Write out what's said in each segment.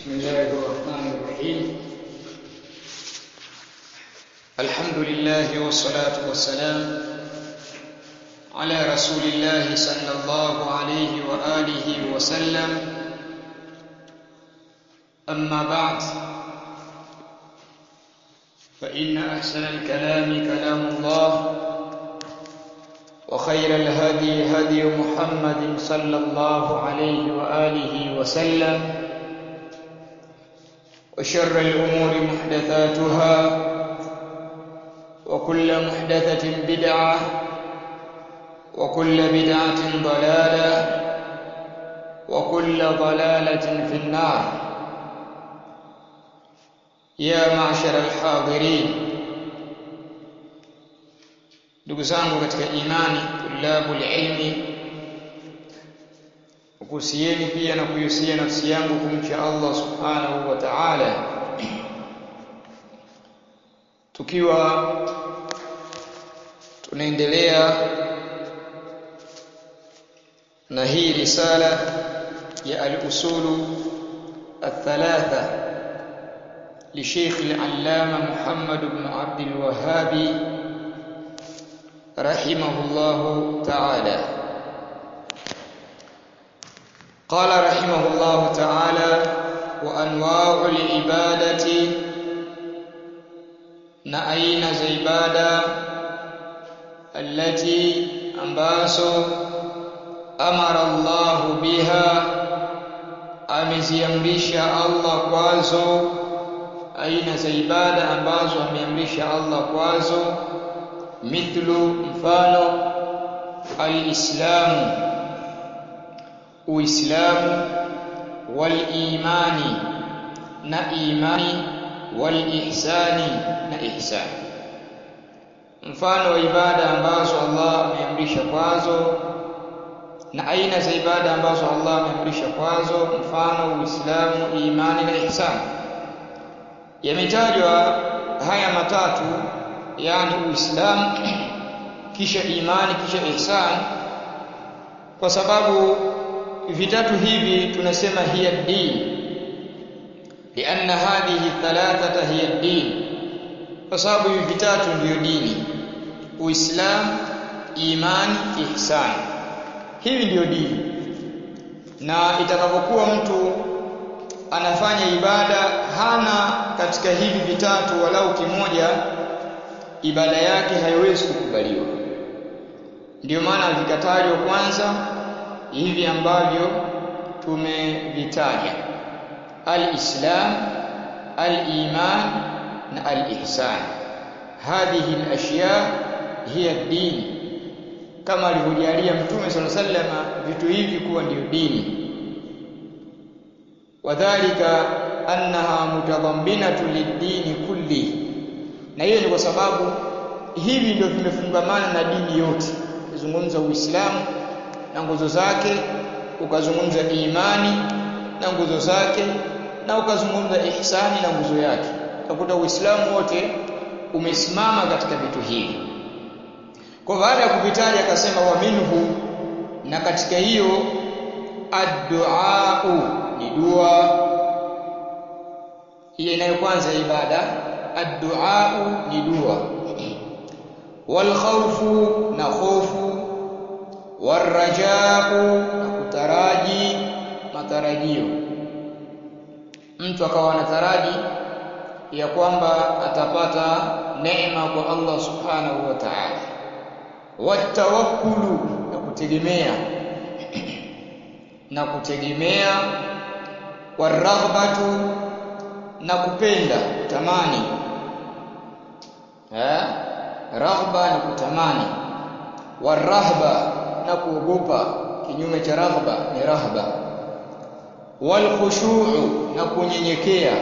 بسم الله الرحمن الرحيم الحمد لله والصلاة والسلام على رسول الله صلى الله عليه وآله وسلم أما بعد فإن أحسن الكلام كلام الله وخير الهدي هدي محمد صلى الله عليه وآله وسلم وشر الأمور محدثاتها وكل محدثة بدعة وكل بدعة ضلالة وكل ضلالة في النار يا معشر الحاضرين ndugu zangu katika imani tulabul ilmi ukusieni pia na kuihusia nafsi yangu kumcha Allah subhanahu wa ta'ala tukiwa tunaendelea na hii risala ya al-usulu الثلاثه لشيخ العلامه محمد بن عبد الوهاب رحمه الله تعالى قال رحمه الله تعالى وانواع العباده na aina za ibada allati ambazo amara Allah biha ameziamrisha Allah kwazo aina za ibada ambazo ameamrisha Allah kwazo mithlu mfano alislamu uislamu walimani na imani walihsani na ihsani mfano wa ibada ambazo Allah ameamrisha kwazo na aina za ibada ambazo Allah ameamrisha kwazo mfano uislamu imani na ihsani yametajwa haya matatu yani uislamu kisha imani kisha ihsan kwa sababu vitatu hivi tunasema hiya din lianna hadhihi thalathata hiya din kwa sababu hivi vitatu ndiyo dini uislamu imani ihsan hivi ndiyo dini na itakapokuwa mtu anafanya ibada hana katika hivi vitatu walau kimoja ibada yake haiwezi kukubaliwa ndio maana vikatajwa kwanza hivi ambavyo tumevitaja al-islam al-iman na al-ihsan hadhihi al-ashya hiya ad-din kama alivyojalia mtume sallallahu alaihi wasallam vitu hivi kuwa ndio dini wadhālika annaha mutadhamminatu lid-dini kulli na hiyo ni kwa sababu hivi ndio vimefungamana na dini yote ukizungumza uislamu na nguzo zake ukazungumza imani na nguzo zake na ukazungumza ihsani na nguzo yake utakuta uislamu wote umesimama katika vitu hivi kwa baada ya kuvitaja akasema wa minhu na katika hiyo addu'a ni dua hiyo inayokwanza ibada addu'a ni dua wal khawfu na khofu warajau na kutaraji matarajio mtu akawa anataraji ya kwamba atapata neema kwa Allah subhanahu wa ta'ala watawakkulu na kutegemea na kutegemea waraghbatu na kupenda kutamani eh raghba ni kutamani warahba na kuogopa kinyume cha raghba ni rahba wal khushu'u na kunyenyekea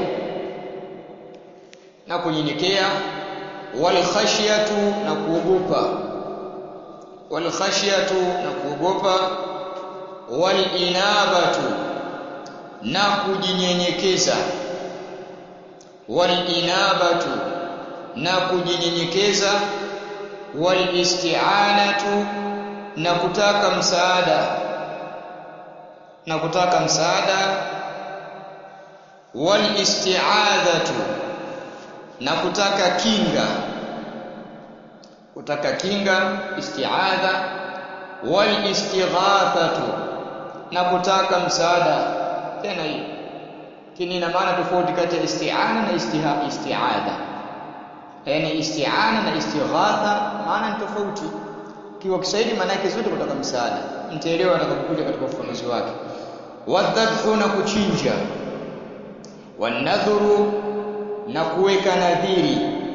na kunyenyekea wal khashyatu na kuogopa wal khashyatu na kuogopa wal inabatu na kujinyenyekeza wal inabatu na kujinyenyekeza wal isti'anatu na kutaka msaada na kutaka msaada wal isti'adhatu na kutaka kinga kutaka kinga isti'adha wal istighathatu na kutaka msaada tena hii kini ina maana tofauti kati ya isti'ana na istiha isti'adha yani isti'ana na istighatha maana ni tofauti kiwa Kiswahili maana yake zote kutaka msaada mtaelewa atakapokuja katika ufafanuzi wake wadhabhu na kuchinja wanadhuru na kuweka nadhiri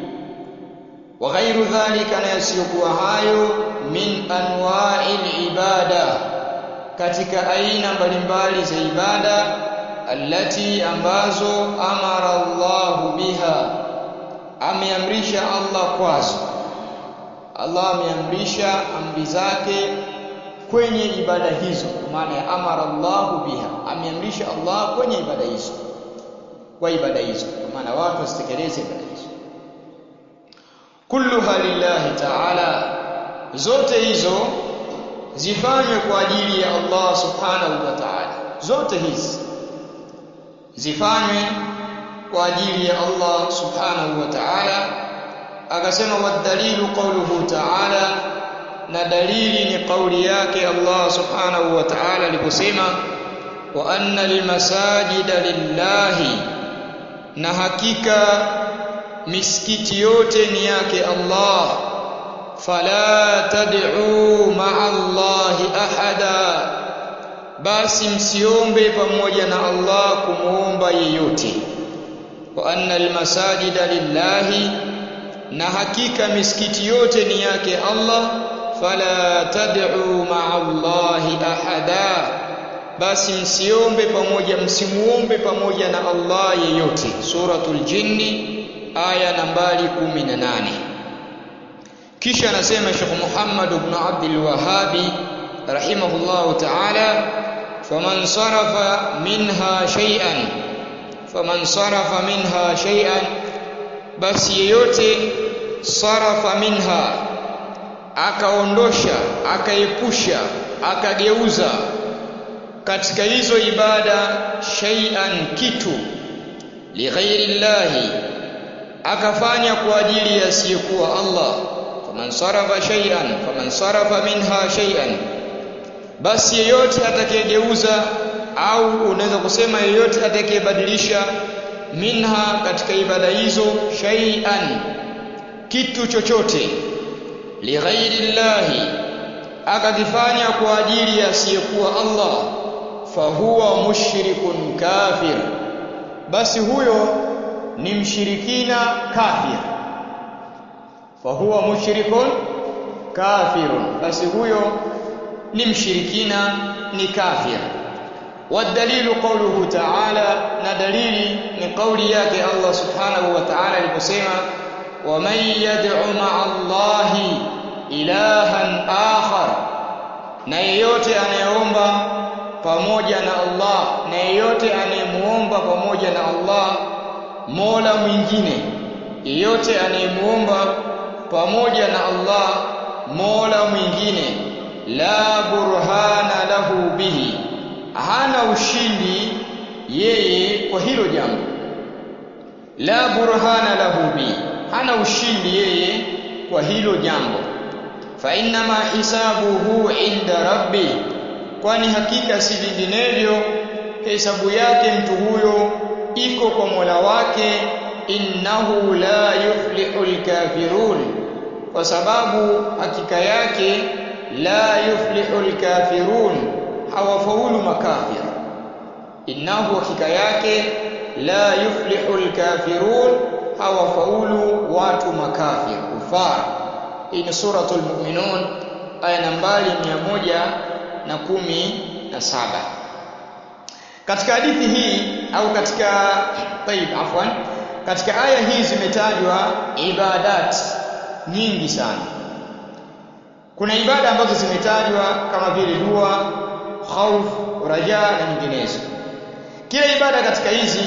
wa ghairu dhalika na yasiyokuwa hayo min anwa'il ibada katika aina mbalimbali za ibada allati ambazo amara Allah biha ameamrisha Allah kwazo Allah ameamrisha amri zake kwenye ibada hizo kwa maana ya amara Allah biha ameamrisha Allah kwenye ibada hizo kwa ibada hizo kwa maana watu wasitekeleze ibada hizo kulluha lillahi ta'ala zote hizo zifanywe kwa ajili ya Allah subhanahu wa ta'ala zote hizi zifanywe kwa ajili ya Allah subhanahu wa ta'ala akasema wadhalilu qawluhu ta'ala na dalili ni kauli yake Allah subhanahu wa ta'ala aliposema wa anna lilmasajida lillahi na hakika misikiti yote ni yake Allah fala tad'u ma'a Allah ahada basi msiombe pamoja na Allah kumuomba yeyote wa anna almasajida lillahi na hakika misikiti yote ni yake Allah fala tad'u ma'a Allah ahada basi msiombe pamoja msimuombe pamoja na Allah yeyote suratul jinni aya nambari 18 kisha anasema Sheikh Muhammad ibn Abdul Wahhabi rahimahullahu ta'ala faman sarafa minha shay'an faman sarafa minha shay'an basi yeyote sarafa minha akaondosha akaepusha akageuza katika hizo ibada shay'an kitu lighairi llahi akafanya kwa ajili ya asiyekuwa Allah faman sarafa shay'an faman sarafa minha shay'an basi yeyote atakayegeuza au unaweza kusema yeyote atakayebadilisha minha katika ibada hizo shay'an kitu chochote lighairi llahi akakifanya kwa ajili ya asiyekuwa Allah fahuwa mushrikun kafir basi huyo ni mshirikina kafir fahuwa mushrikun kafirun basi huyo ni mshirikina ni kafir والدليل قوله تعالى ندليل من قول yake Allah subhanahu wa ta'ala aliposema ومن يدعو مع الله ilahan akhar na yeyote anayeomba pamoja na Allah na yeyote anayemuomba pamoja na Allah Mola mwingine yeyote anayemuomba pamoja na Allah Mola mwingine la burhana lahu bihi hana ushindi yeye kwa hilo jambo la burhana lahu bihi hana ushindi yeye kwa hilo jambo fa innama hisabuhu inda rabbi kwani hakika si vinginevyo hesabu yake mtu huyo iko kwa Mola wake innahu la yuflihul kafirun kwa sababu hakika yake la yuflihul kafirun hawafaulu makafir innahu hakika yake la yuflihul kafirun hawafaulu watu makafir kufar hii ni suratul mu'minun aya nambari moja na kumi na saba katika hadithi hii au katika taib afwan katika aya hii zimetajwa ibadat nyingi sana kuna ibada ambazo zimetajwa kama vile dua khauf raja na nyinginezo kila ibada katika hizi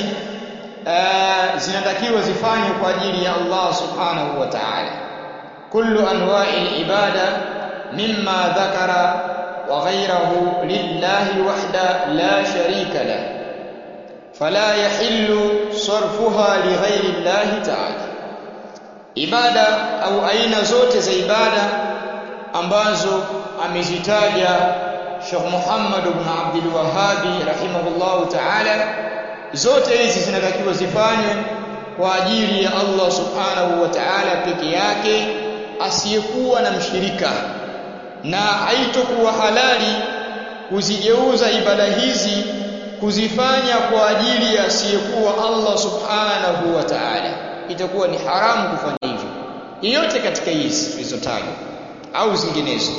uh, zinatakiwa zifanywe kwa ajili ya Allah subhanahu wa ta'ala kullu anwa'i ibada mimma dhakara wa ghayrahu lillahi wahda la sharika la fala yahillu sarfuha lighairi llahi ta'ala ibada au aina zote za ibada ambazo amezitaja Sheikh Muhammad ibn Abdul Wahhabi rahimahullahu ta'ala zote hizi zinatakiwa zifanywe kwa ajili ya Allah subhanahu wa ta'ala peke yake asiyekuwa na mshirika na haitokuwa halali kuzigeuza ibada hizi kuzifanya kwa ajili ya asiyekuwa Allah subhanahu wa ta'ala itakuwa ni haramu kufanya hivyo yeyote katika hizi tulizotaja au zinginezo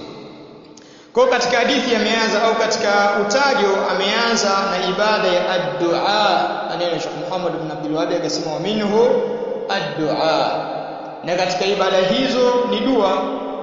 kwa katika hadithi ameanza au katika utajo ameanza na ibada ya ad-du'a maneno Sheikh Muhammad ibn Abdul Wahhab akasema wa minhu ad-du'a na katika ibada hizo ni dua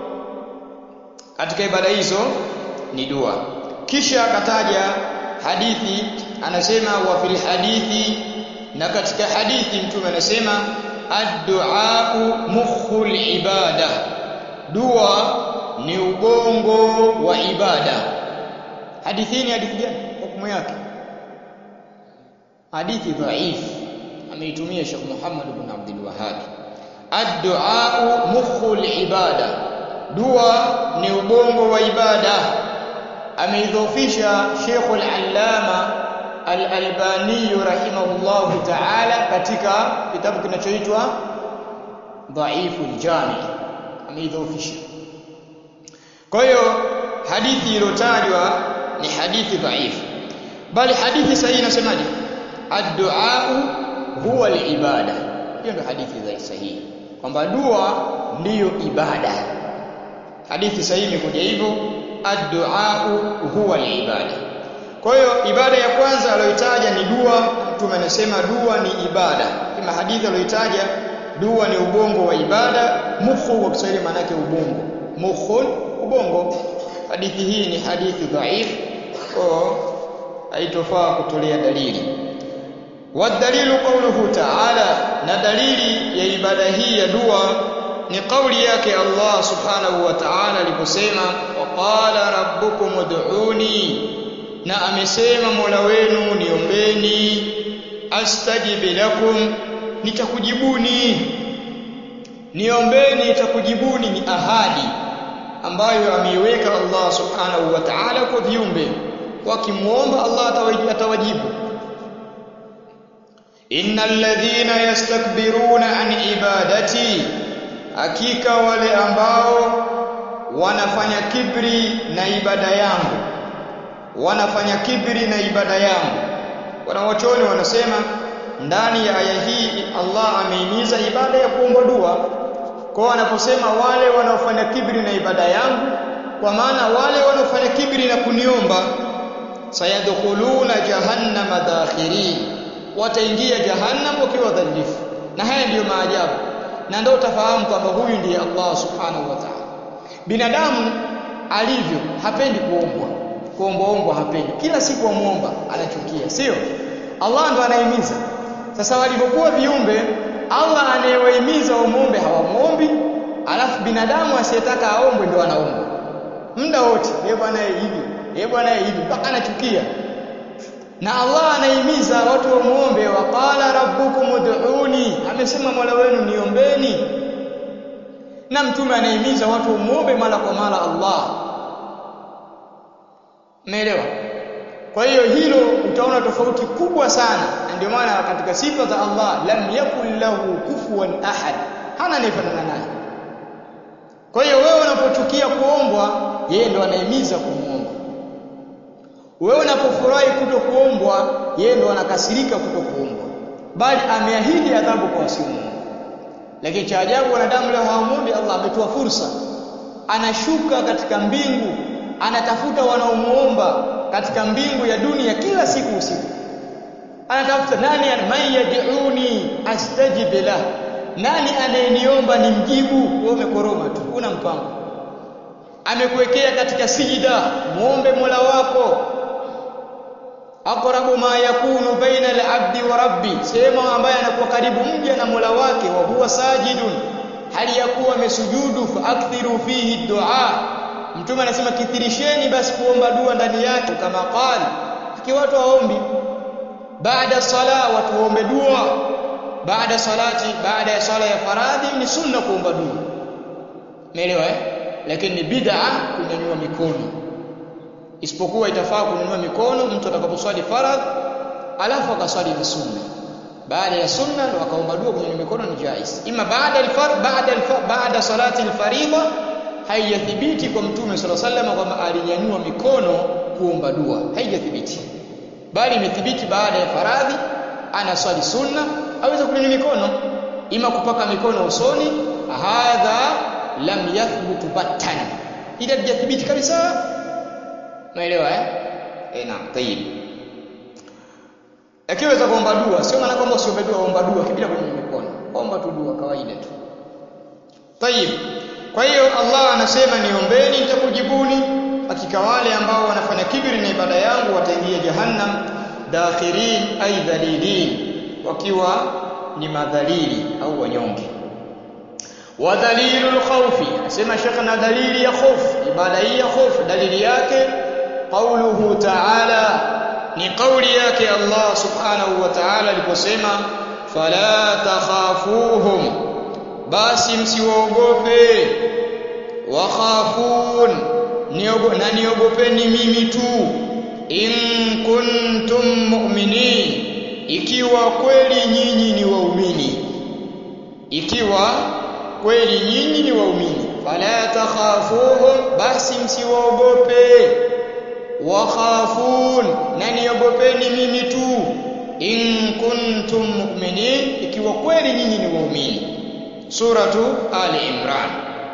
katika ibada hizo ni dua kisha akataja hadithi anasema wa fil hadithi na katika hadithi mtume anasema ad-du'a mukhul ibada dua ni ubongo wa ibada hadithi ni hadithi gani hukumu yake hadithi dhaif ameitumia Sheikh Muhammad ibn Abdul Wahhab ad-du'a mukhul ibada dua ni ubongo wa ibada ameidhofisha Sheikh al-Allama al-Albani rahimahullahu ta'ala katika kitabu kinachoitwa Dhaiful Jami ameidhofisha kwa hiyo hadithi iliyotajwa ni hadithi dhaifu bali hadithi sahihi inasemaje ad-du'a huwa al-ibada hiyo ndio hadithi sahihi kwamba dua ndiyo ibada hadithi sahihi imekuja hivyo ad-du'a huwa al-ibada kwa hiyo ibada ya kwanza aliyoitaja ni dua mtume anasema dua ni ibada kama hadithi aliyoitaja dua ni ubongo wa ibada mukhu kwa Kiswahili maana yake ubongo mukhun ubongo hadithi hii ni hadithi dhaif kwa haitofaa kutolea dalili wadalilu qawluhu ta'ala na dalili ya ibada hii ya dua ni kauli yake Allah subhanahu wa ta'ala aliposema waqala rabbukum ud'uni na amesema Mola wenu niombeni astajib lakum nitakujibuni niombeni nitakujibuni ni ahadi ambayo ameiweka Allah subhanahu wa ta'ala kwa viumbe wakimuomba Allah atawajibu innal ladhina yastakbiruna an ibadati hakika wale ambao wanafanya kibri na ibada yangu wanafanya kibri na ibada yangu wanawachuoni wanasema ndani ya aya hii Allah ameimiza ibada ya kuomba dua kwa anaposema wale wanaofanya kibri na ibada yangu kwa maana wale wanaofanya kibri na kuniomba sayadkhuluna jahannama dakhirin wataingia jahannam wakiwa dhalifu na haya ndiyo maajabu na ndio utafahamu kwamba huyu ndiye Allah subhanahu wa ta'ala binadamu alivyo hapendi kuombwa kuombaombwa hapendi kila siku amuomba anachukia sio Allah ndo anahimiza sasa walivyokuwa viumbe Allah anayewahimiza wamuombe hawamuombi alafu binadamu asiyetaka aombwe ndo anaomba muda wote yeye bwana hivi yeye bwana hivi mpaka anachukia na Allah anahimiza watu wamuombe waqala rabbukum ud'uni amesema Mola wenu niombeni na mtume anahimiza watu wamuombe mara kwa mara Allah Umeelewa? Kwa hiyo hilo utaona tofauti kubwa sana. Ndio maana katika sifa za Allah lam yakul lahu kufuwan ahad. Hana anayefanana naye. Kwa hiyo wewe unapochukia kuombwa, yeye ndo anahimiza kumuomba. Wewe unapofurahi kuto kuombwa, yeye ndo anakasirika kuto kuombwa. Bali ameahidi adhabu kwa wasiomuomba. Lakini cha ajabu wanadamu leo hawamuombi Allah ametoa fursa. Anashuka katika mbingu anatafuta wanaomuomba katika mbingu ya dunia kila siku usiku anatafuta nani man yad'uni astajib lah nani anayeniomba nimjibu wewe umekoroma tu una mpango amekuwekea katika sijida muombe Mola wako aqrabu ma yakunu baina al-abdi wa rabbi sema ambaye anakuwa karibu mja na Mola wake wa huwa sajidun hali ya kuwa amesujudu fa akthiru fihi du'a Mtume anasema kithirisheni basi kuomba dua ndani yake kama qali. Ikiwa watu waombi baada sala watu waombe dua baada salati baada ya sala ya faradhi ni sunna kuomba dua umeelewa eh lakini ni bid'a kunyanyua mikono isipokuwa itafaa kunyanyua mikono mtu atakaposwali faradhi alafu akaswali na sunna baada ya sunna ndo akaomba dua kwenye mikono ni jais ima baada alfar baada alfar baada salati alfaridha haijathibiti kwa mtume sallallahu alaihi wasallam kwamba alinyanyua mikono kuomba dua haijathibiti bali imethibiti baada ya faradhi anaswali sunna aweza kunyanyua mikono ima kupaka mikono usoni hadha lam yathbutu battan ila haijathibiti kabisa naelewa eh eh naam tayib akiweza kuomba dua sio maana kwamba usiombe dua omba dua kibila kwenye mikono omba tu dua kawaida tu tayib kwa hiyo Allah anasema niombeni nitakujibuni hakika wale ambao wanafanya kibri na ibada yangu wataingia jahannam dakhirin ay dhalilin wakiwa ni madhalili au wanyonge wa dalilul khawfi anasema shekha na dalili ya khofu ibada hii ya khofu dalili yake qauluhu ta'ala ni kauli yake Allah subhanahu wa ta'ala aliposema fala takhafuhum basi msiwaogope wakhafun na niogopeni mimi tu in kuntum mu'minin ikiwa kweli nyinyi ni waumini ikiwa kweli nyinyi ni waumini fala takhafuhum basi msiwaogope wakhafun na niogopeni mimi tu in kuntum mu'minin ikiwa kweli nyinyi ni waumini suratu ali imran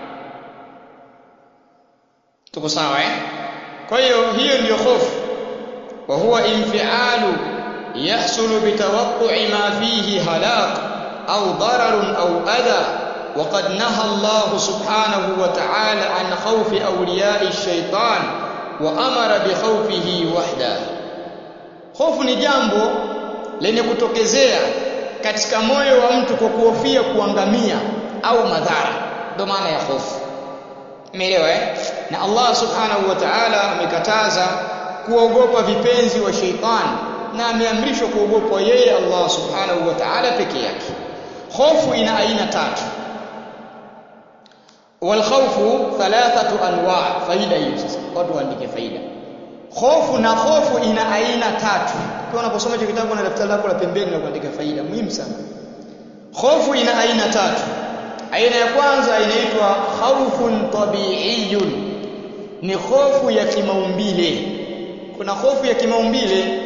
tuko sawa eh kwa hiyo hiyo ndiyo hofu wa huwa infialu yahsulu bitawaqqu'i ma fihi halak au dararun au adha وقد نهى الله سبحانه وتعالى عن خوف أولياء الشيطان وأمر بخوفه وحده hofu ni jambo lenye kutokezea katika moyo wa mtu kwa kuhofia kuangamia au madhara ndio maana ya hofu umeelewa eh na Allah subhanahu wa ta'ala amekataza kuogopa vipenzi wa sheitani na ameamrishwa kuogopa yeye Allah subhanahu wa ta'ala peke yake hofu ina aina tatu walkhawfu thalathatu anwa faida hiyo sasa watu waandike faida hofu na hofu ina aina tatu kwa unaposoma hicho kitabu na daftari lako la pembeni na kuandika faida muhimu sana hofu ina aina tatu aina ya kwanza inaitwa khawfun tabi'iyun ni hofu ya kimaumbile kuna hofu ya kimaumbile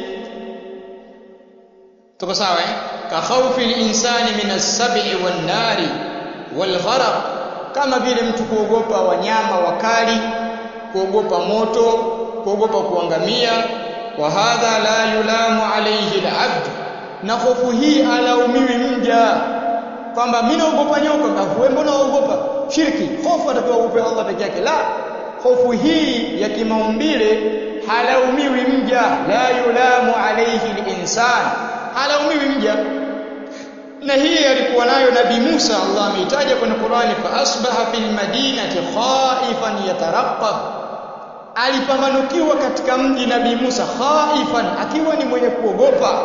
tuko sawa eh ka khawfi al-insani min as-sab'i wan-nari wal-gharq kama vile mtu kuogopa wanyama wakali kuogopa moto kuogopa kuangamia wa hadha la yulamu alayhi al-abd na hofu hii alaumiwi mja kwamba mimi naogopa nyoka wewe mbona unaogopa shirki hofu atapewa upe Allah peke yake la hofu hii ya kimaumbile halaumiwi mja la yulamu alayhi al-insan halaumiwi mja na hii alikuwa nayo nabii Musa Allah ameitaja kwenye Qur'ani fa asbaha fil madinati khaifan yatarqab alipambanukiwa katika mji nabii Musa khaifan akiwa ni mwenye kuogopa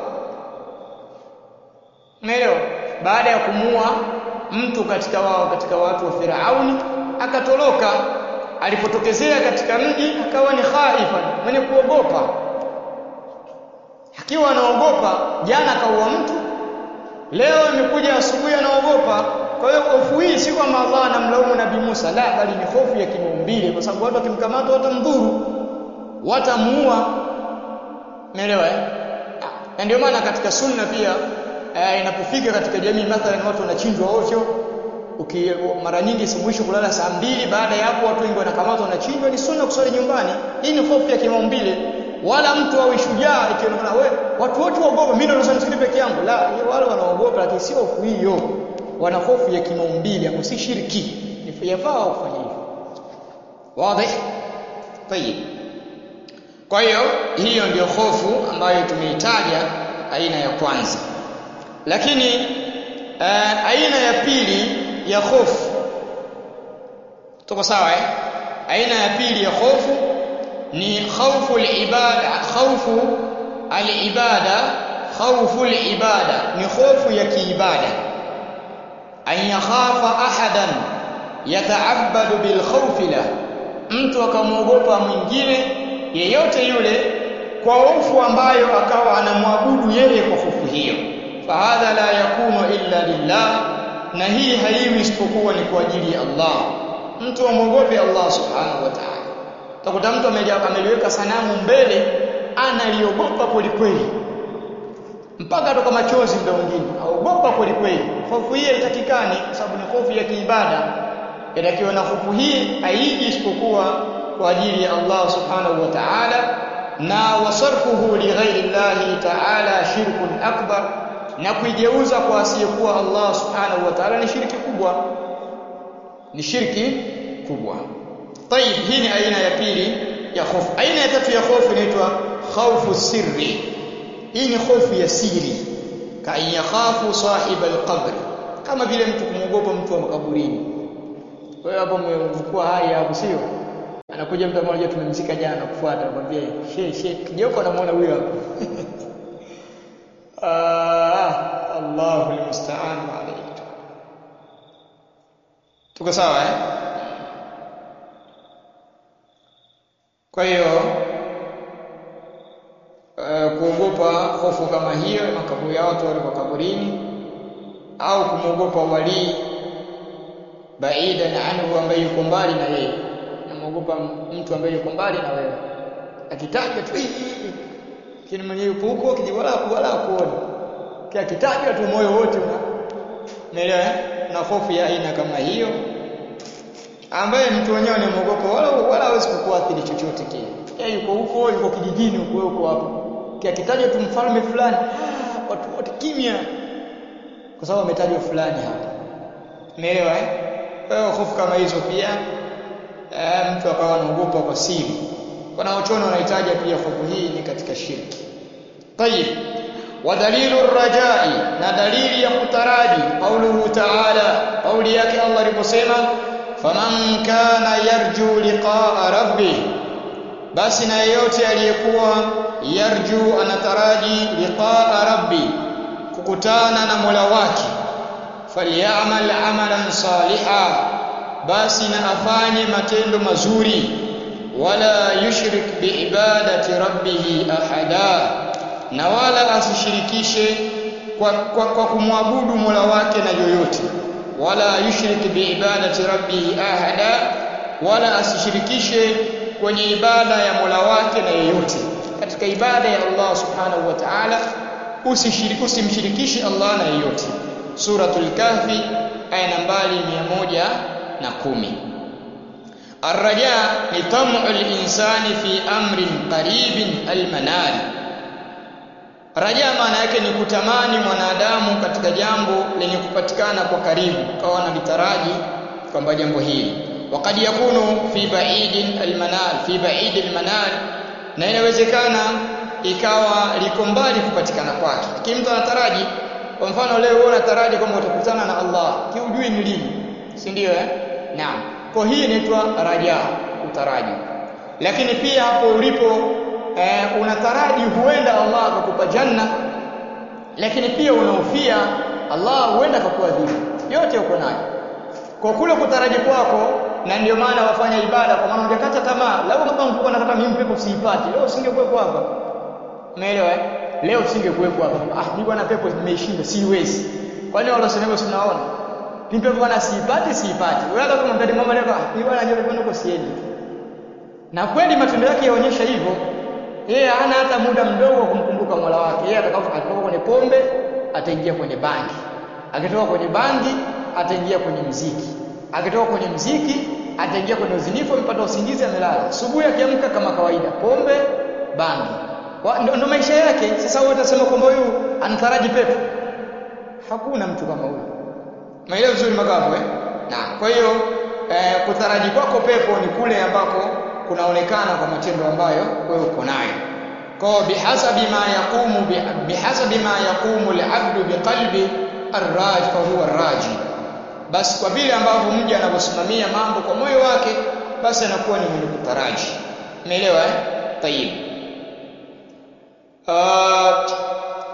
Umeelewa baada ya kumua mtu katika wao katika watu wa Firauni akatoroka alipotokezea katika mji akawa ni khaifan mwenye kuogopa akiwa anaogopa jana kaua mtu leo imekuja asubuhi anaogopa kwa hiyo hofu hii si kwamba Allah anamlaumu nabii Musa la bali ni hofu ya kimaumbile kwa sababu watu wakimkamata watamdhuru watamuua umeelewa eh na ndio maana katika sunna pia eh, inapofika katika jamii mathalan watu wanachinjwa ovyo uki mara nyingi si mwisho kulala saa mbili baada ya hapo watu wengi wanakamatwa wanachinjwa ni sunna kusali nyumbani hii ni hofu ya kimaumbile wala mtu awe shujaa ikionekana we watu wote waogopa mimi ndo nasali msikiti peke yangu la wale wanaogopa lakini sio hofu hiyo wana hofu ya kimaumbile ambayo si shirki ni yafaa kufanya hivyo wazi tayib kwa hiyo hiyo ndio hofu ambayo tumeitaja aina ya kwanza lakini uh, aina ya pili ya hofu tuko sawa eh aina ya pili ya hofu ni khawfu al-ibada khawfu al-ibada khawful ibada ni hofu ya kiibada an yakhafa ahadan yata'abbadu bil khawfi la mtu akamwogopa mwingine yeyote yule kwa hofu ambayo akawa anamwabudu yeye kwa hofu hiyo fahadha la yakunu illa lillah na hii haiwi isipokuwa ni kwa ajili ya Allah mtu amwogope Allah subhanahu wa ta'ala utakuta mtu ameliweka sanamu mbele analiogopa kweli kweli mpaka atoka machozi muda mwingine aogopa kweli kweli hofu hii haitakikani kwa sababu ni hofu ya kiibada inatakiwa na hofu hii haiji isipokuwa kwa ajili ya Allah subhanahu wa ta'ala na wasarfuhu li ghairi Allah ta'ala shirkun akbar na kuigeuza kwa asiyekuwa Allah subhanahu wa ta'ala ni shirki kubwa ni shirki kubwa طيب hii ni aina ya pili ya hofu aina ya tatu ya hofu inaitwa khawfu sirri hii ni hofu ya siri ka yakhafu sahib alqabr kama vile mtu kumwogopa mtu wa makaburini wewe hapo umekuwa hai hapo sio anakuja mtu mmoja tumemzika jana kufuata anakuambia she she kijoko anamuona huyo hapo ah Allahu almusta'an alayhi tuko sawa eh kwa hiyo uh, kuogopa hofu kama hiyo makaburi ya watu wale kaburini au kumwogopa walii baidan anhu ambaye yuko mbali na yeye namwogopa mtu ambaye yuko mbali na wewe akitaja tu kile mwenyewe yupo huko kijiwala wala kuona kia kitaja tu moyo wote una umeelewa na hofu ya aina kama hiyo ambaye mtu wenyewe anamwogopa wala wala hawezi kukuathiri chochote kile yeye yuko huko yuko kijijini huko huko hapo kia kitaja tu mfalme fulani ah, watu wote kimya kwa sababu ametajwa fulani hapa umeelewa eh kwa hiyo hofu kama hizo pia e, mtu akawa anaogopa kwa siri wanaochona wanahitaji pia hofu hii ni katika shirki tayib wa dalilu rajai na dalili ya kutaraji qauluhu ta'ala kauli yake Allah aliposema faman kana yarju liqa'a rabbih basi na yeyote aliyekuwa yarju anataraji liqa'a rabbi kukutana na Mola wake falyamal amalan saliha basi na afanye matendo mazuri wala yushrik biibadati rabbih ahada na wala asishirikishe kwa, kwa, kwa kumwabudu Mola wake na yoyote wala yushrik biibadati rabbih ahada wala asishirikishe kwenye ibada ya Mola wake na yoyote katika ibada ya Allah subhanahu wa ta'ala usishiriki usimshirikishe Allah na yoyote suratul kahfi aya nambari 110 الرجاء لطمع الإنسان في أمر قريب المنال Raja maana yake ni kutamani mwanadamu katika jambo lenye kupatikana kwa karibu, kawa na litaraji kwamba jambo hili wakad yakunu fi ba'idin almanal fi ba'id almanal, na inawezekana ikawa liko mbali kupatikana kwake. Lakini mtu anataraji, kwa mfano leo wewe unataraji kwamba utakutana na Allah, kiujui ni lini, si ndio eh? Naam, kwa hii inaitwa raja, utaraji. Lakini pia hapo ulipo eh, unataraji huenda Allah akakupa janna, lakini pia unahofia Allah huenda akakuadhibu. Yote uko nayo kwa kule kutaraji kwako, na ndio maana wafanya ibada, kwa maana hujakata tamaa. Lau kama ungekuwa nakata mimi pepo siipati, leo usingekuwepo hapa. Umeelewa eh? Leo usingekuwepo hapa. Ah, mimi bwana pepo nimeishinda, siwezi. Kwani wale wasema sinaona? Mimi pepo bwana siipati, siipati. Wewe hata kama mtadi mama leo, ah, mimi bwana ndio pepo niko siendi. Na kweli matendo yake yaonyesha hivyo. Yeye hana hata muda mdogo wa kumkumbuka Mola wake. Yeye atakapotoka kwenye pombe, ataingia kwenye bangi. Akitoka kwenye bangi, ataingia kwenye mziki. Akitoka kwenye mziki, ataingia kwenye uzinifu, amepata usingizi, amelala. Asubuhi akiamka kama kawaida, pombe, bangi. Ndio maisha yake. Sasa wewe utasema kwamba huyu anataraji pepo? Hakuna mtu kama huyo. Maelezo vizuri magapo eh? Na kwa hiyo eh, kutaraji kwako pepo ni kule ambako kunaonekana kwa matendo ambayo wewe uko nayo. Kwa bihasabi ma yaqumu bihasabi ma yaqumu al-abdu biqalbi arraj fa huwa arraji, basi kwa vile ambavyo mja anavyosimamia mambo kwa moyo wake, basi anakuwa ni mwenye kutaraji. Umeelewa eh? Tayib. Uh,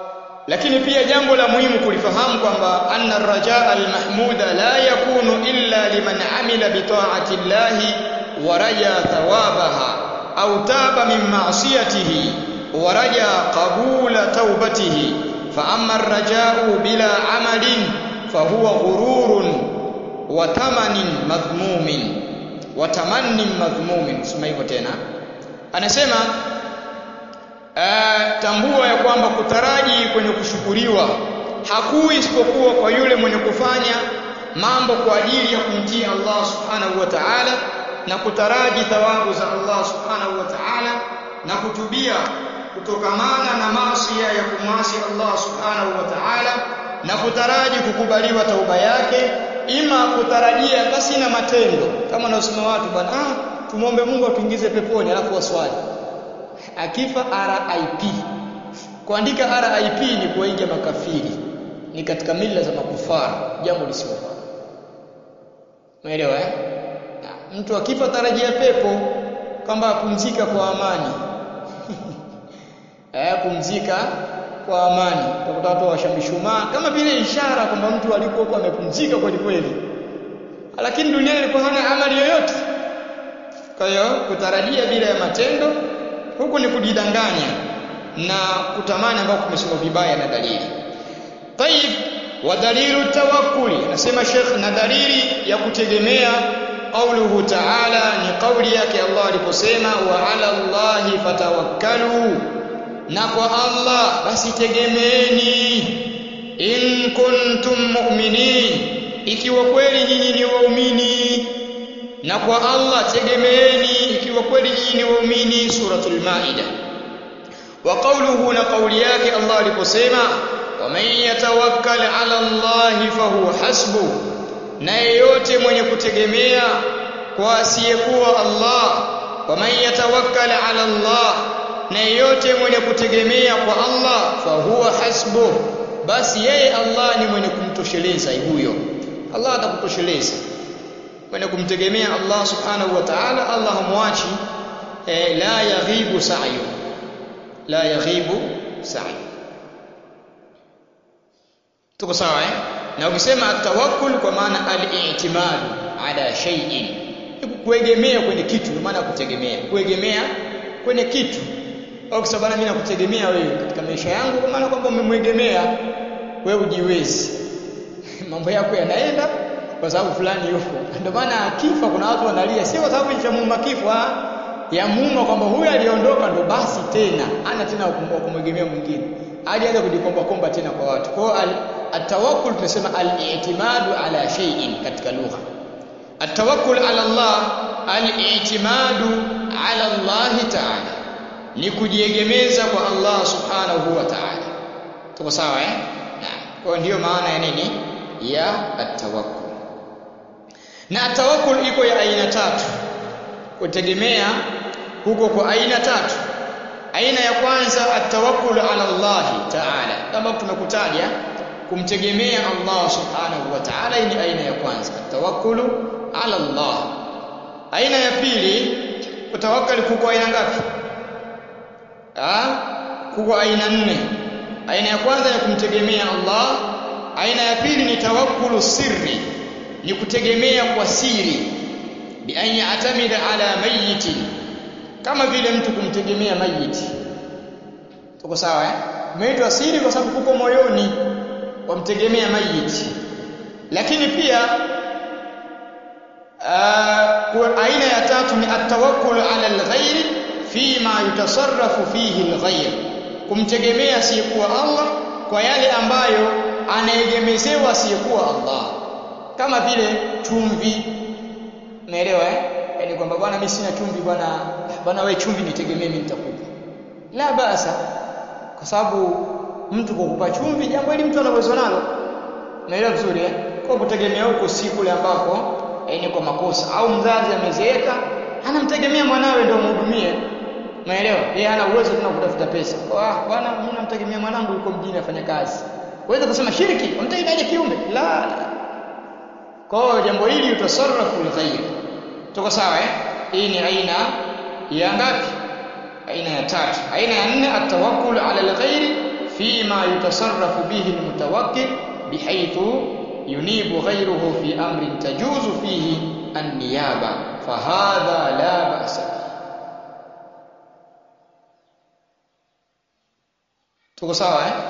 lakini pia jambo la muhimu kulifahamu kwamba anna ar-rajaa al-mahmuda la yakunu illa liman amila bi ta'ati llahi wa raja thawabaha au taba min ma'siyatihi wa raja qabula tawbatihi fa amma ar-raja'u bila amalin fa huwa ghururun wa tamanin madhmumin wa tamannin madhmumin sema hivyo tena anasema Uh, tambua ya kwamba kutaraji kwenye kushukuriwa hakui isipokuwa kwa yule mwenye kufanya mambo kwa ajili ya kumtii Allah subhanahu wa ta'ala na kutaraji thawabu za Allah subhanahu wa ta'ala na kutubia kutokamana na maasi ya kumwasi Allah subhanahu wa ta'ala na kutaraji kukubaliwa tauba yake ima kutarajia basi na matendo kama wanaosema watu bwana ah tumwombe Mungu atuingize peponi alafu waswali akifa RIP kuandika RIP ni kuwaiga makafiri ni katika mila za makufara jambo lisilofaa umeelewa eh na, mtu akifa tarajia pepo kwamba apumzika kwa amani eh pumzika kwa amani utakuta watu washamshumaa kama vile ishara kwamba mtu alikokuwa amepumzika kweli kweli lakini duniani alikuwa hana amali yoyote kwa hiyo kutarajia bila ya matendo huku ni kujidanganya na kutamani ambao kumesoma vibaya na dalili. Tayib wa dalilu tawakkuli anasema Sheikh na dalili ya kutegemea qauluhu ta'ala ni kauli yake Allah aliposema wa ala Allahi fatawakkalu na kwa Allah basi tegemeeni in kuntum mu'minin ikiwa kweli nyinyi ni waumini na kwa Allah tegemeeni ikiwa kweli nyinyi ni waumini suratul maida wa qawluhu na kauli yake Allah aliposema waman yatawakkal ala Allah fahuwa hasbu na yeyote mwenye kutegemea kwa asiyekuwa Allah waman yatawakkal ala Allah na yeyote mwenye kutegemea kwa Allah fahuwa hasbu basi yeye Allah ni mwenye kumtosheleza huyo Allah atakutosheleza mwenye kumtegemea Allah subhanahu wa ta'ala Allah hamwachi eh, la yaghibu sa'yu la yaghibu sa'yu tuko sawa eh na ukisema tawakkul kwa maana al-i'timad ala shay'in kuegemea kwenye kitu kwa maana kutegemea kuegemea kwenye kitu au kusema bana mimi nakutegemea wewe katika maisha yangu kwa maana kwamba umemwegemea wewe ujiwezi mambo yako yanaenda kwa sababu fulani yuko ndio maana akifa kuna watu wanalia sio kwa sababu cha muuma kifo ya muuma kwamba huyu aliondoka ndo basi tena ana tena kumwegemea mwingine alianza kujikomba komba tena kwa watu kwa hiyo atawakkul tumesema al-i'timadu ala shay'in katika lugha atawakkul ala Allah al-i'timadu ala Allah ta'ala ni kujiegemeza kwa Allah subhanahu wa ta'ala tuko sawa eh naam kwa ndiyo maana ya nini ya atawakkul na atawakkul iko ya aina tatu kutegemea huko kwa aina tatu aina ya kwanza atawakkul ala Allah ta'ala kama tumekutaja kumtegemea Allah subhanahu wa ta'ala hii ni aina ya kwanza tawakkulu ala Allah aina ya pili kutawakkali kuko aina ngapi ah kuko aina nne aina ya kwanza ni kumtegemea Allah aina ya pili ni tawakkulu sirri ni kutegemea kwa siri bi an ya'tamida ala mayyiti kama vile mtu kumtegemea mayiti tuko sawa eh umeitwa siri kwa sababu kuko moyoni wamtegemea mayiti lakini pia uh, aina ya tatu ni atawakkul ala alghairi fima yutasarrafu fihi alghair kumtegemea asiyekuwa Allah kwa yale ambayo anaegemezewa asiyekuwa Allah kama vile chumvi umeelewa eh yani kwamba bwana mimi sina chumvi bwana bwana wewe chumvi nitegemee mimi nitakupa la basa kwa sababu mtu kukupa chumvi jambo hili mtu anaweza nalo umeelewa vizuri eh kwa kutegemea huko si kule ambako eh, ni kwa makosa au mzazi amezeeka anamtegemea mwanawe ndio mhudumie umeelewa yeye hana uwezo tena kutafuta pesa ah bwana mimi namtegemea mwanangu yuko mjini afanya kazi uweze kusema shiriki umtegemea kiumbe la, la. kwa hiyo jambo hili utasarrafu lighairi tuko sawa eh hii ni aina ya ngapi aina ya tatu aina ya nne atawakkul ala alghairi فيما يتصرف به المتوكل بحيث ينيب غيره في أمر تجوز فيه النيابة فهذا لا بأس به tuko sawa eh?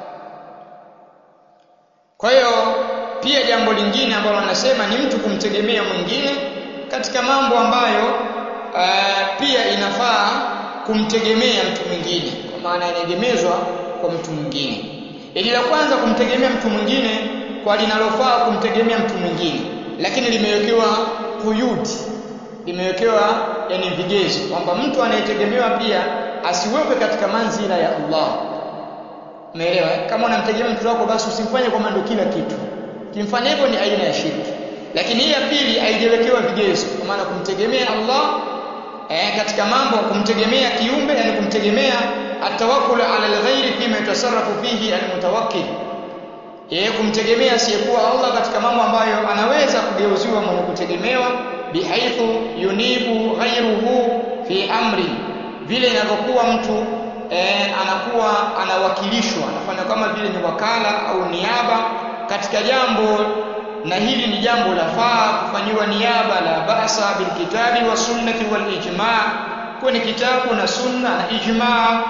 kwa hiyo pia jambo lingine ambalo anasema ni mtu kumtegemea mwingine katika mambo ambayo uh, pia inafaa kumtegemea mtu mwingine kwa maana inaegemezwa kwa mtu mwingine ili la kwanza kumtegemea mtu mwingine kwa linalofaa kumtegemea mtu mwingine lakini limewekewa kuyudi limewekewa yani vigezo kwamba mtu anayetegemewa pia asiwekwe katika manzila ya Allah umeelewa kama unamtegemea mtu wako basi usimfanye kwa mando kila kitu kimfanya hivyo ni aina ya shirki lakini hii ya pili haijawekewa vigezo kwa maana kumtegemea Allah eh, katika mambo kumtegemea kiumbe yani kumtegemea atawakkul ala alghairi fima yatasarrafu fihi almutawakkil yeye kumtegemea asiyekuwa Allah katika mambo ambayo anaweza kugeuziwa mwenye kutegemewa bihaithu yunibu ghairuhu fi amri vile inavyokuwa mtu eh, anakuwa anawakilishwa anafanya kama vile ni wakala au niaba katika jambo na hili ni jambo la faa kufanyiwa niaba la basa bilkitabi wa sunnati wal ijma kwenye kitabu na sunna na ijma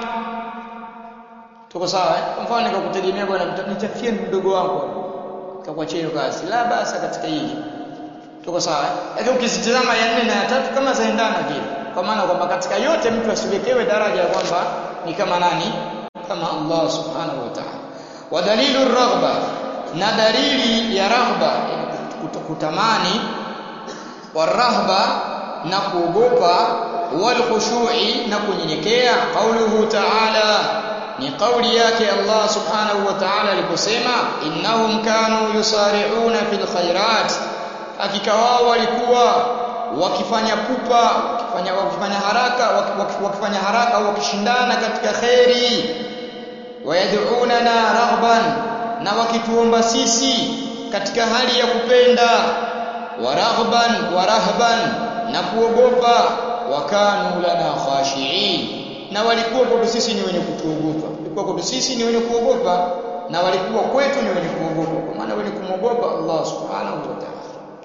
tuko sawa eh? kwa mfano nikakutegemea bwana nitafie mdogo wangu kakuachia hiyo kazi la basa katika hili tuko sawa eh? lakini ukizitazama ya nne na ya tatu kama zaendana vile kwa maana kwamba katika yote mtu asiwekewe daraja ya kwamba ni kama nani kama Allah subhanahu wa ta'ala wa dalilu raghba na dalili ya raghba kutamani warahba na kuogopa wal khushu'i na kunyenyekea qauluhu ta'ala ni kauli yake Allah subhanahu wa ta'ala aliposema innahum kanu yusari'una fil khairat hakika wao walikuwa wakifanya pupa wakifanya wakifanya haraka wakifanya haraka au wakishindana katika khairi wayad'unana raghban na wakituomba sisi katika hali ya kupenda waraghban warahban na kuogopa wakanu lana khashiin na walikuwa kwetu sisi ni wenye kutuogopa walikuwa kwetu sisi ni wenye kuogopa na walikuwa kwetu ni wenye kuogopa kwa maana wenye kumwogopa Allah subhanahu wa ta'ala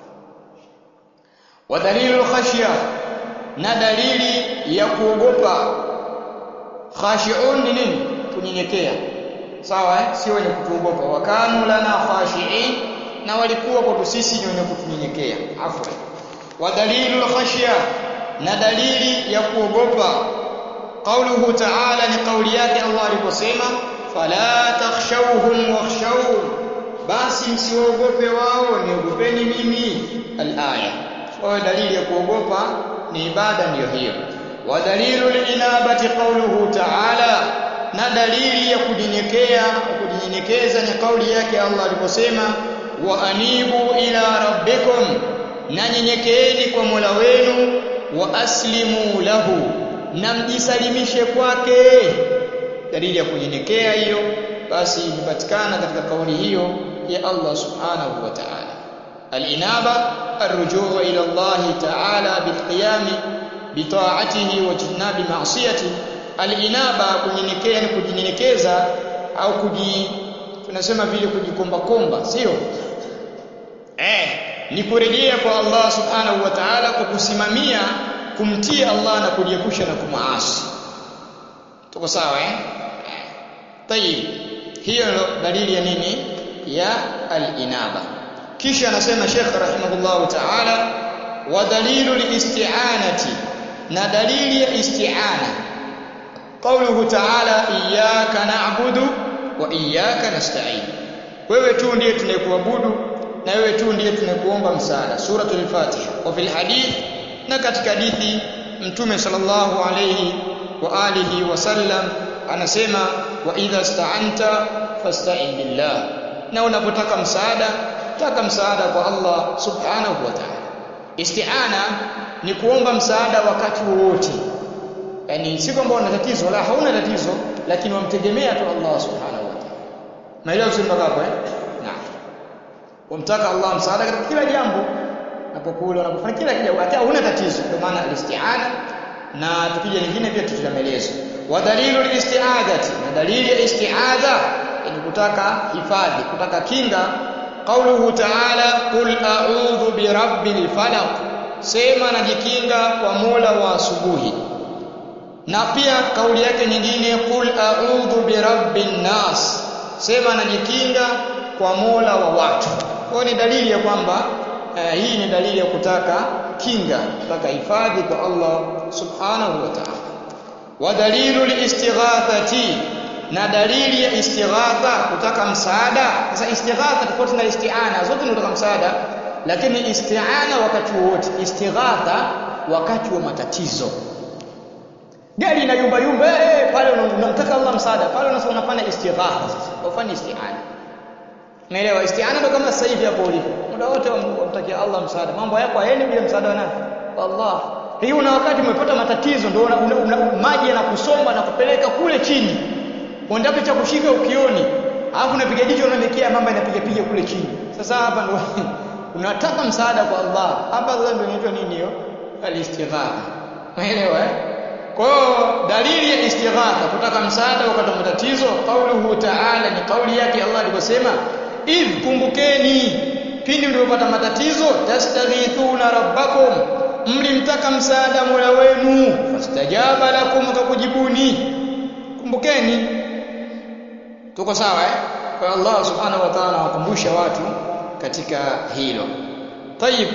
wa dalilu khashya na dalili ya kuogopa khashiun ni nini kunyenyekea sawa eh? sio wenye kutuogopa wakanu lana khashiin na walikuwa kwetu sisi ni wenye kutunyenyekea afwa wa dalilu khashya na dalili ya kuogopa qauluhu ta'ala ni kauli yake Allah aliposema fala takhshawhum wakhshawun basi msiogope wao niogopeni mimi alaya kwa dalili ya kuogopa ni ibada ndiyo hiyo wa dalilu linabati qauluhu ta'ala na dalili ya kujinyenyekea kujinyenyekeza ni kauli yake Allah aliposema wa anibu ila rabbikum na nyenyekeeni kwa Mola wenu wa aslimu lahu na mjisalimishe kwake dalili ya kunyenyekea hiyo basi imepatikana katika kauli hiyo ya Allah subhanahu wa ta'ala al-inaba ar-rujuu ila Allah ta'ala bilqiyam bita'atihi wa jinabi ma'siyati al-inaba kunyenyekea ni kujinyenyekeza au kuji tunasema vile kujikomba komba sio eh ni kurejea kwa Allah subhanahu wa ta'ala kwa kusimamia kumtii Allah na kujiepusha na kumaasi tuko sawa eh tayib hiyo dalili ya nini ya al-inaba kisha anasema Sheikh rahimahullah ta'ala wa dalilu liisti'anati na dalili ya isti'ana qawluhu ta'ala iyyaka na'budu wa iyyaka nasta'in wewe tu ndiye tunayekuabudu na wewe tu ndiye tunayekuomba msaada suratul fatiha wa fil hadith na katika hadithi mtume sallallahu alayhi wa alihi wasallam anasema wa idha sta'anta fasta'in billah na unapotaka msaada taka msaada kwa Allah subhanahu wa ta'ala isti'ana ni kuomba msaada wakati wowote yani si kwamba una tatizo la hauna tatizo lakini wamtegemea tu Allah subhanahu wa ta'ala maelezo si mpaka hapo eh naam wamtaka Allah msaada katika kila jambo unapokula unapofanya kila jambo hata huna tatizo kwa maana alisti'ana na tukija nyingine pia tutameleza wa dalilu listi'adhati na dalili ya isti'adha ni kutaka hifadhi kutaka kinga qauluhu ta'ala qul a'udhu birabbil falaq sema najikinga kwa Mola wa asubuhi na pia kauli yake nyingine qul a'udhu birabbin nas sema najikinga kwa Mola wa watu kwa ni dalili ya kwamba eh, hii ni dalili ya kutaka kinga kutaka hifadhi kwa Allah subhanahu wa ta'ala wa dalilu liistighathati na dalili ya istighatha kutaka msaada sasa istighatha tofauti na isti'ana zote ni kutaka msaada lakini isti'ana wakati wote istighatha wakati wa matatizo gari ina yumba yumba eh pale unamtaka Allah msaada pale unasema unafanya istighatha sasa ufanye isti'ana Umeelewa? Isti'ana ndo kama sasa hivi hapo ulipo. Muda wote wamtakia Allah msaada. Mambo yako hayaendi bila msaada wa nani? Allah. Hii una wakati umepata matatizo ndio una, una, una, maji yanakusomba na kupeleka kule chini. Unataka cha kushika ukioni. Alafu unapiga jicho unaelekea mambo yanapiga piga kule chini. Sasa hapa ndo unataka msaada kwa Allah. Hapa sasa ndio inaitwa nini hiyo? Al-istighatha. Umeelewa eh? Kwa hiyo dalili ya istighatha kutaka msaada wakati wa matatizo, kauluhu ta'ala ni kauli yake Allah aliposema idh kumbukeni pindi mlipopata matatizo tastaghithuna rabbakum mlimtaka msaada Mola wenu fastajaba lakum akakujibuni kumbukeni tuko sawa eh kwa Allah subhanahu wa ta'ala awakumbusha watu katika hilo tayib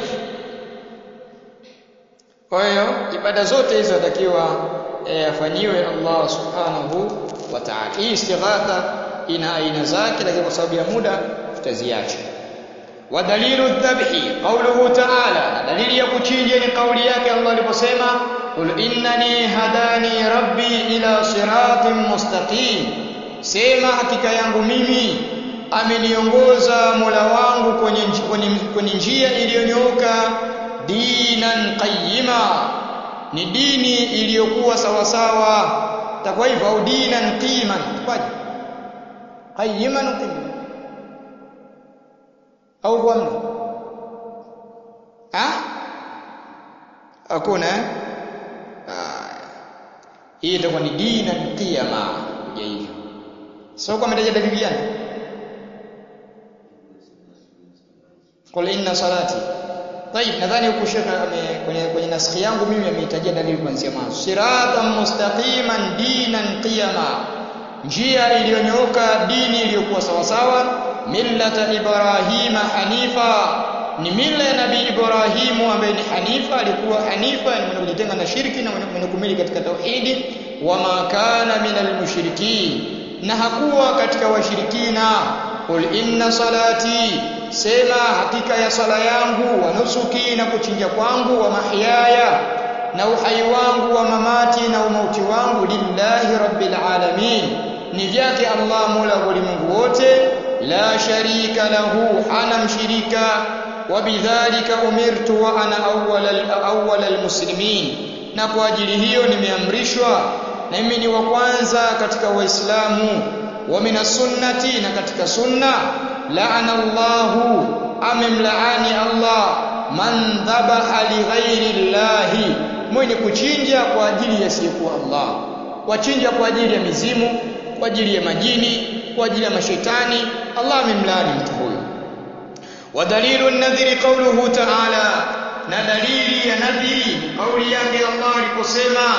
kwa hiyo ibada zote hizo zatakiwa afanyiwe Allah subhanahu wa ta'ala hii istighatha ina aina zake lakini kwa sababu ya muda tutaziacha wa dalilu dhabhi qawluhu ta'ala dalili ya kuchinja ni kauli yake Allah aliposema qul innani hadani rabbi ila siratin mustaqim sema hakika yangu mimi ameniongoza Mola wangu kwenye kwenye, kwenye njia iliyonyooka dinan qayyima ni dini iliyokuwa sawa sawa takwa hivyo au dinan qiman kwaje qayyiman qiman au kwa mna ah hakuna hii itakuwa ni dinan qiyama ya hivyo sio kwa mtaja dalili gani qul inna salati طيب nadhani huku shekhe kwenye kwenye naskhi yangu mimi ameitajia dalili kuanzia mwanzo siratan mustaqiman dinan qiyama njia iliyonyooka dini iliyokuwa sawa sawa millata ibrahima hanifa ni mila ya nabii ibrahimu ambaye ni hanifa alikuwa hanifa ni mwenye kujitenga na shirki na mwenye kumili katika tauhidi wama kana minal mushrikin na hakuwa katika washirikina qul inna salati sema hakika ya sala yangu wa nusuki na kuchinja kwangu wa mahyaya na uhai wangu wa mamati na umauti wangu lillahi rabbil alamin ni vyake Allah mola wa ulimwengu wote la sharika lahu hana mshirika wa bidhalika umirtu wa ana awwal awwal almuslimin na kwa ajili hiyo nimeamrishwa na mimi ni wa kwanza katika waislamu wa minas sunnati na katika sunna la'ana Allahu amemlaani Allah man dhabaha li ghairi llahi mwenye kuchinja kwa ajili ya siyekuwa Allah wachinja kwa ajili ya mizimu kwa ajili ya majini kwa ajili ya mashetani Allah amemlaani mtu huyo wa dalilu nadhiri qawluhu ta'ala na dalili ya nadhiri kauli yake Allah aliposema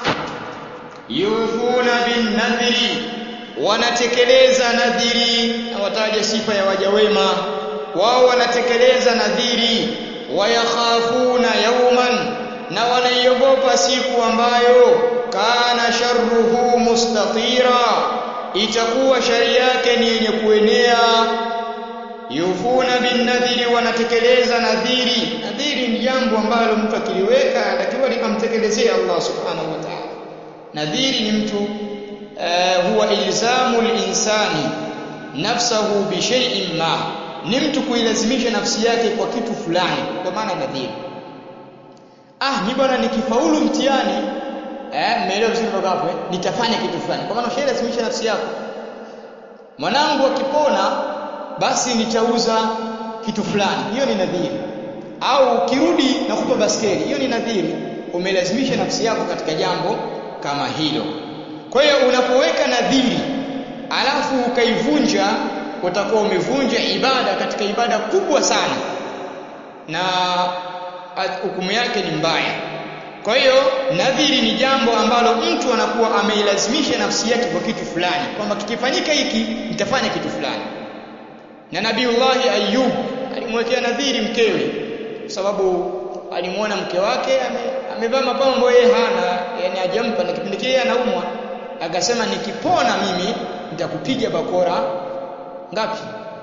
yufuna bin nadhiri wanatekeleza nadhiri na wataja sifa ya waja wema wao wanatekeleza nadhiri wayakhafuna yauman na wanaiogopa siku ambayo kana sharruhu mustatira itakuwa shari yake ni yenye kuenea yufuna bin nadhiri wanatekeleza nadhiri nadhiri ni jambo ambalo mtu akiliweka anatakiwa amtekelezee Allah subhanahu wa ta'ala nadhiri ni mtu uh, huwa ilzamu linsani nafsahu bi shay'in ma ni mtu kuilazimisha nafsi yake kwa kitu fulani kwa maana nadhiri ah ni bwana nikifaulu mtihani eh mmeelewa vizuri mpaka hapo eh nitafanya kitu fulani kwa maana ushailazimisha nafsi yako mwanangu akipona basi nitauza kitu fulani hiyo ni nadhiri au kirudi nakupa baskeli hiyo ni nadhiri umelazimisha nafsi yako katika jambo kama hilo kwa hiyo unapoweka nadhiri alafu ukaivunja utakuwa umevunja ibada katika ibada kubwa sana na hukumu yake ni mbaya kwa hiyo nadhiri ni jambo ambalo mtu anakuwa ameilazimisha nafsi yake kwa kitu fulani kwamba kikifanyika hiki nitafanya kitu fulani na nabiullahi ayub alimwekea nadhiri mkewe kwa sababu alimwona mke wake amevaa ame mapambo yeye hana yani hajampa na kipindi kile anaumwa akasema nikipona mimi nitakupiga bakora ngapi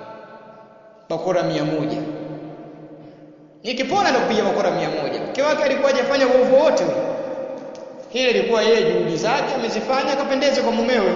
bakora mia moja nikipona nitakupiga bakora mia moja mke wake alikuwa hajafanya uovu wote hili ilikuwa yeye juhudi zake amezifanya akapendeze kwa mumewe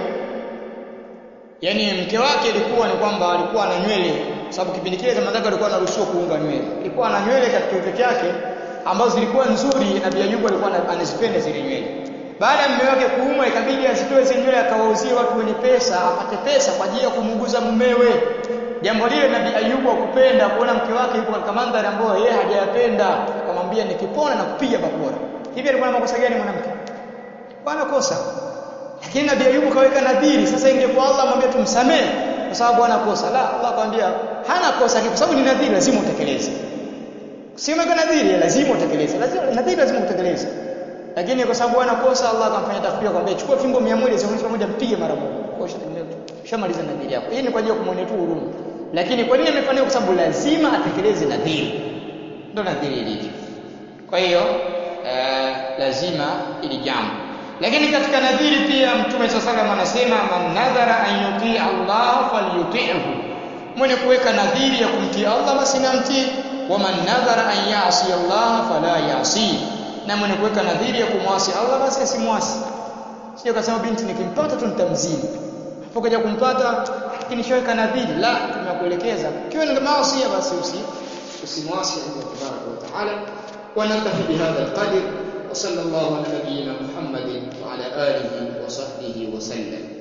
yaani mke wake ilikuwa ni kwamba alikuwa ana nywele kwa sababu kipindi kile zama zake alikuwa anaruhusiwa kuunga nywele alikuwa ana nywele katika kichwa chake ambazo zilikuwa nzuri na Bi Ayubu alikuwa anazipenda zile nywele baada ya mume wake kuumwa ikabidi azitoe zile nywele akawauzie watu wenye pesa apate pesa kwa ajili ya kumuuguza mumewe jambo lile Nabii Ayubu akupenda kuona mke wake yuko katika mandhari ambayo yeye hajayapenda akamwambia nikipona na kupiga bakora hivi alikuwa na makosa gani mwanamke bwana kosa lakini Nabii Ayubu kaweka nadhiri sasa ingekuwa Allah amwambia tumsamee kwa sababu ana kosa la Allah akamwambia hana kosa kwa sababu ni nadhiri lazima utekeleze si umeweka nadhiri lazima utekeleze lazima nadhiri lazima utekeleze lakini kwa sababu ana kosa Allah akamfanya tafsiri akamwambia chukua fimbo 100 zionyeshe pamoja mpige mara moja ushamaliza nadhiri yako hii ni kwa ajili ya kumwonea tu huruma lakini kwa nini amefanya kwa sababu lazima atekeleze nadhiri ndio nadhiri ilivyo kwa hiyo uh, lazima ili jambo lakini katika nadhiri pia mtume sallallahu anasema man nadhara an yutii Allah falyuti'hu mwenye kuweka nadhiri ya kumtii Allah basi namtii wa man nadhara an ya'si Allah fala ya'si na mwenye kuweka nadhiri ya kumwasi Allah basi asimwasi sio kasema binti nikimpata tu nitamzini hapo kaja kumpata lakini shaweka nadhiri la tunakuelekeza kiwa ni maasi basi usi usimwasi Allah tabaraka wa taala wa naktafi bihadha alqadr وصلى الله على نبينا محمد وعلى آله وصحبه وسلم